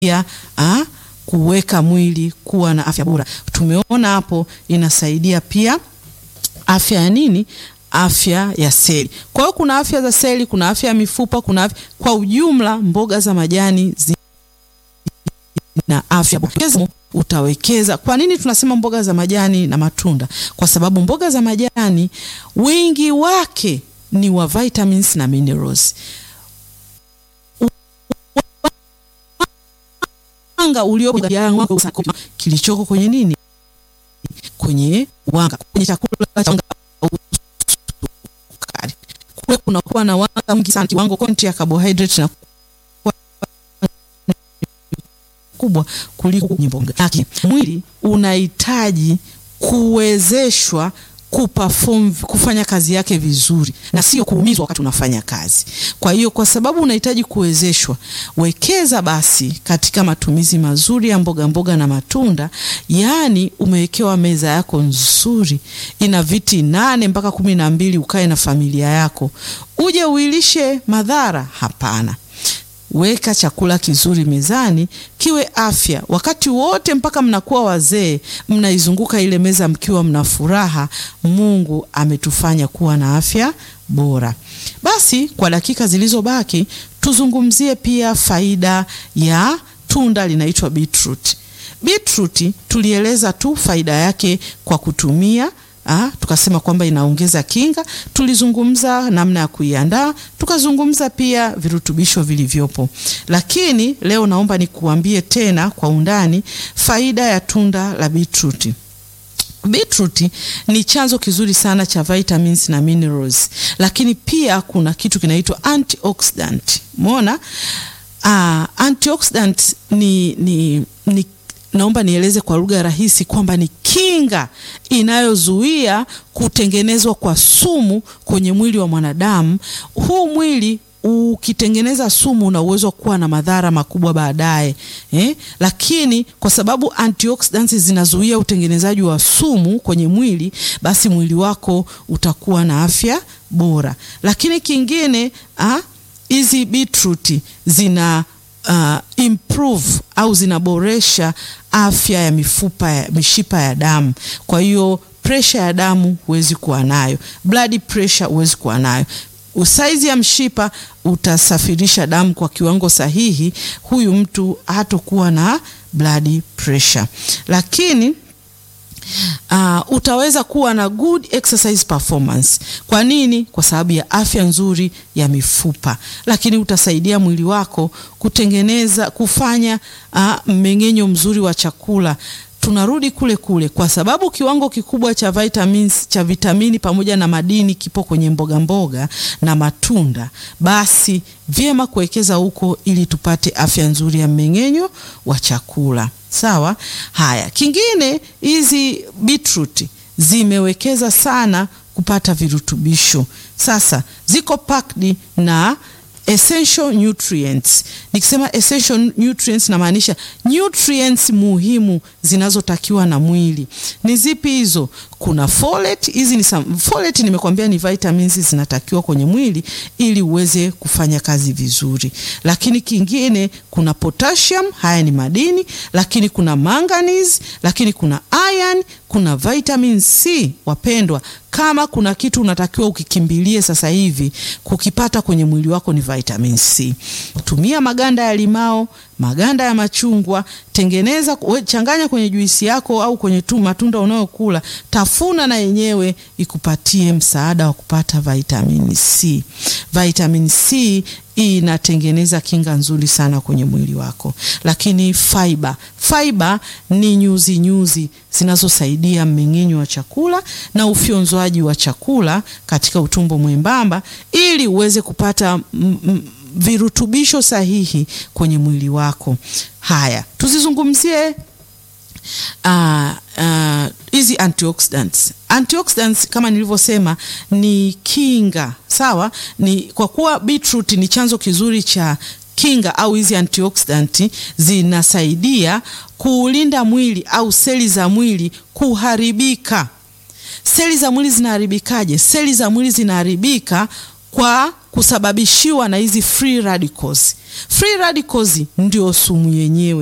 ah, kuweka mwili kuwa na afya bora. Tumeona hapo inasaidia pia afya ya nini? Afya ya seli. Kwa hiyo kuna afya za seli, kuna afya ya mifupa, kuna afya kwa ujumla. Mboga za majani zina afya bora. Utawekeza. Kwa nini tunasema mboga za majani na matunda? Kwa sababu mboga za majani wingi wake ni wa vitamins na minerals. Wanga ulio kilichoko kwenye nini? Kwenye wanga, kwenye chakula cha wanga kule kunakuwa na wanga mwingi sana, kiwango konti ya carbohydrate na kubwa kuliko kwenye mboga. Mwili unahitaji kuwezeshwa kuperform kufanya kazi yake vizuri na sio kuumizwa wakati unafanya kazi. Kwa hiyo kwa sababu unahitaji kuwezeshwa, wekeza basi katika matumizi mazuri ya mboga mboga na matunda. Yaani umewekewa meza yako nzuri, ina viti nane mpaka kumi na mbili, ukae na familia yako, uje uilishe madhara? Hapana. Weka chakula kizuri mezani, kiwe afya wakati wote mpaka mnakuwa wazee, mnaizunguka ile meza mkiwa mna furaha. Mungu ametufanya kuwa na afya bora. Basi kwa dakika zilizobaki, tuzungumzie pia faida ya tunda linaitwa beetroot. Beetroot tulieleza tu faida yake kwa kutumia Ah, tukasema kwamba inaongeza kinga. Tulizungumza namna ya kuiandaa, tukazungumza pia virutubisho vilivyopo, lakini leo naomba nikuambie tena kwa undani faida ya tunda la beetroot. Beetroot ni chanzo kizuri sana cha vitamins na minerals, lakini pia kuna kitu kinaitwa antioxidant. Umeona? Ah, antioxidant ni, ni, ni naomba nieleze kwa lugha rahisi kwamba ni kinga inayozuia kutengenezwa kwa sumu kwenye mwili wa mwanadamu. Huu mwili ukitengeneza sumu una uwezo wa kuwa na madhara makubwa baadaye eh? Lakini kwa sababu antioxidants zinazuia utengenezaji wa sumu kwenye mwili, basi mwili wako utakuwa na afya bora. Lakini kingine hizi beetroot zina Uh, improve au zinaboresha afya ya mifupa ya mishipa ya damu. Kwa hiyo pressure ya damu huwezi kuwa nayo, blood pressure huwezi kuwa nayo. Usaizi ya mshipa utasafirisha damu kwa kiwango sahihi, huyu mtu hatokuwa na blood pressure. Lakini Uh, utaweza kuwa na good exercise performance. Kwa nini? Kwa sababu ya afya nzuri ya mifupa, lakini utasaidia mwili wako kutengeneza kufanya uh, mmeng'enyo mzuri wa chakula. Tunarudi kule kule, kwa sababu kiwango kikubwa cha vitamins, cha vitamini pamoja na madini kipo kwenye mboga mboga na matunda, basi vyema kuwekeza huko ili tupate afya nzuri ya mmeng'enyo wa chakula. Sawa. Haya, kingine hizi beetroot zimewekeza sana kupata virutubisho. Sasa ziko packed na essential nutrients. Nikisema essential nutrients namaanisha nutrients muhimu zinazotakiwa na mwili. Ni zipi hizo? Kuna folate. Hizi ni folate, nimekwambia ni vitamins zinatakiwa kwenye mwili ili uweze kufanya kazi vizuri. Lakini kingine kuna potassium, haya ni madini, lakini kuna manganese, lakini kuna iron, kuna vitamin C. Wapendwa, kama kuna kitu unatakiwa ukikimbilie sasa hivi kukipata kwenye mwili wako ni vitamin C. Tumia maganda ya limao, maganda ya machungwa, tengeneza, changanya kwenye juisi yako au kwenye tu matunda unayokula, tafuna na yenyewe ikupatie msaada wa kupata vitamin C. Vitamin C inatengeneza kinga nzuri sana kwenye mwili wako. Lakini fiber, fiber ni nyuzi nyuzi zinazosaidia mmeng'enyo wa chakula na ufyonzwaji wa chakula katika utumbo mwembamba ili uweze kupata virutubisho sahihi kwenye mwili wako. Haya, tuzizungumzie hizi uh, uh, antioxidants. Antioxidants kama nilivyosema ni kinga, sawa. Ni kwa kuwa beetroot ni chanzo kizuri cha kinga au hizi antioxidant zinasaidia kuulinda mwili au seli za mwili kuharibika. Seli za mwili zinaharibikaje? Seli za mwili zinaharibika kwa kusababishiwa na hizi free radicals. Free radicals ndio sumu yenyewe.